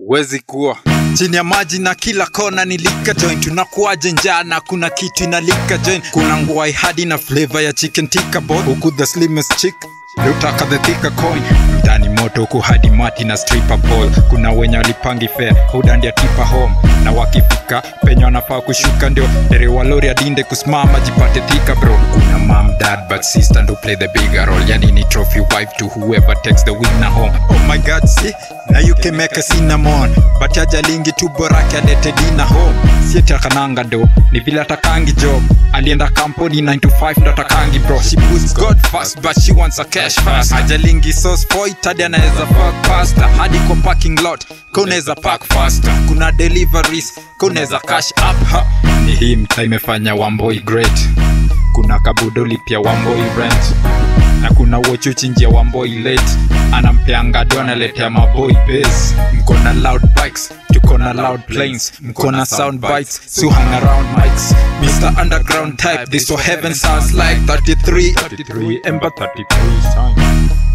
huwezi kuwa chini ya maji na kila kona ni lika joint tunakuaje njaa na kuna kitu inalika joint kuna nguai hadi na flavor ya chicken tikka boy huku the slimmest chick Lutaka the thicker coin mtani moto huku hadi mati na stripper pole kuna wenye walipangi fair hudandia tipa home na wakifika penye wanafaa kushuka ndio derewa lori adinde kusimama jipate thika bro kuna mam dad but sister ndo play the bigger role yani ni trophy wife to whoever takes the winner home oh my god see na you can make a cinnamon but ajalingi tu borake alete dina home sietakananga do ni vile atakangi job alienda kampuni 9 to 5 ndo atakangi bro she puts god first but she wants a cash fast ajalingi sauce point hadi anaweza fuck pasta hadi kwa parking lot kunaweza park faster kuna deliveries kunaweza cash up ha. ni hii mta imefanya wamboi great kuna kabudoli pia wamboi rent na kuna wochuchinjia wamboi late anampeanga do analetea maboi base mko na loud bikes tuko na loud planes mko na sound bites so hang around mics mr underground type this what heaven sounds like 33 33 ember 33 time